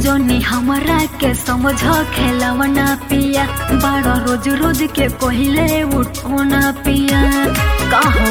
जोनी हमरा के समझ खेलवना पिया बड़ा रोज रोज के कहले उठोना पिया कहो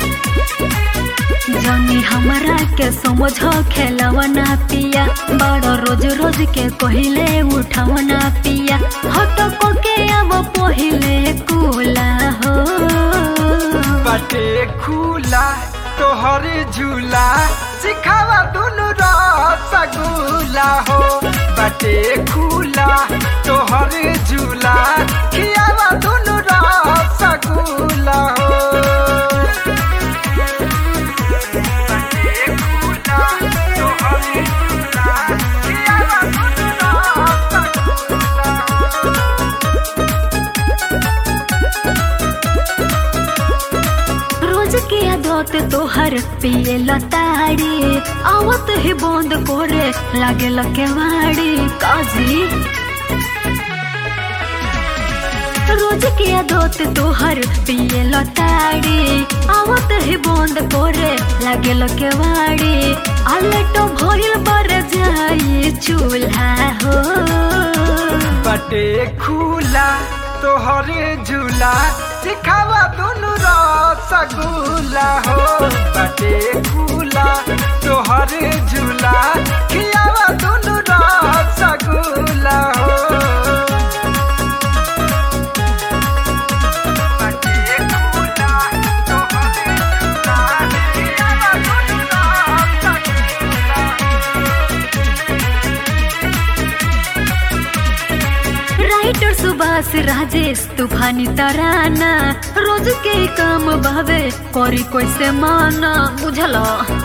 जोनी हमरा के समझ खेलवना पिया बड़ा रोज रोज के कहले उठवना पिया हट को के अब पहिले कुला हो बाटे खुला तोहर झूला सिखावा दुनु रसगुल्ला हो बाटे खुला तोहर झूला खियावा दुनु रसगुल्ला हो बाटे खुला तोहर झूला खियावा दुनु रसगुल्ला हो रोज के आदत तोहर पिए लताड़ी आवत ही बंद करे लागे लकेवाड़ी काजी रोज के आदत तोहर पिए लताड़ी आवत ही बंद करे लागे लकेवाड़ी आलेटो भइल बर जाई चूल्हा हो बटे खुला तोहर झूला सिखावा दुनु रसगुल्ला हो बटे खुला तोहर झूला खियावा दुनु रसगुल्ला हो बटे खुला तोहर झूला खियावा दुनु रसगुल्ला राइटर सुभाष राजेश तूफानी तराना रोज के काम भावे करी कैसे माना बुझल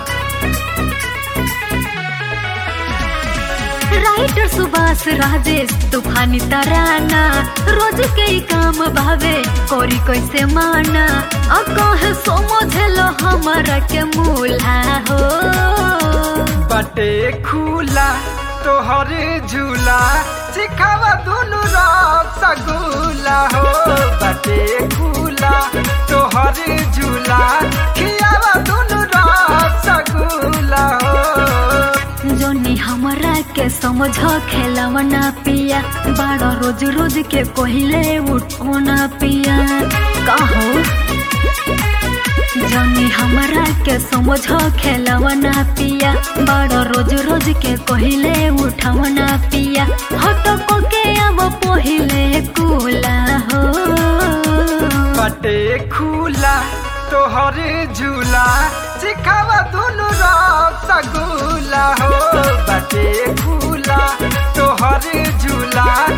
राइटर सुभाष राजेश तूफानी तराना रोज के काम भावे करी कैसे माना अ कहे समझल हमारा के मूल्हा हो बटे खुला तोहर झूला सिखावा दुनु रसगुल्ला हो बटे खुला तोहर झूला खियावा दुनु रसगुल्ला हो जोनी हमरा के समझ खेलवना पिया बड़ा रोज रोज के कहले उठोना पिया कहो जोनी हमरा के समझ खेलवना पिया बड़ा रोज रोज के कहले उठवना पिया हट को के अब पहिले कुला हो बटे खुला तोहर झूला सिखावा दुनु रसगुल्ला हो बटे खुला तोहर झूला